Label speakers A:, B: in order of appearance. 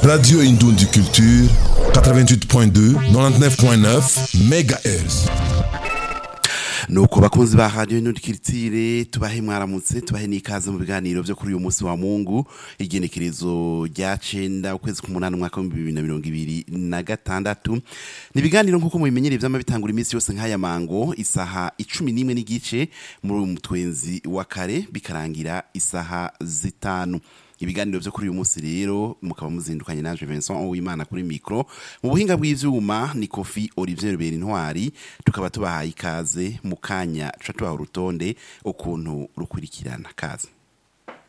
A: Radio Indundi Culture, 88.2, 99.9 MHz.
B: nuko bakunzi ba radio nudikiritsire tubahe mwaramutse tubahe n'ikaze mu biganiro byo kuri uyu munsi wa Mungu igenekerezo rya cenda ukwezi k'umunani umwaka wa 2026 ni ibiganiro nkuko mubimenyereye vyama bitangura iminsi yose nk'aya mango isaha 11 n'igice muri uyu mutwenzi wa kare bikarangira isaha zitanu ibiganiro byo kuri uyu munsi rero mukaba muzindukanye naje Vincent Uwimana kuri micro mu buhinga bw'ivyuma ni Kofi Olivier Berintwari tukaba tubahaye ikaze mu kanya tuba tubaha urutonde ukuntu rukurikirana kaze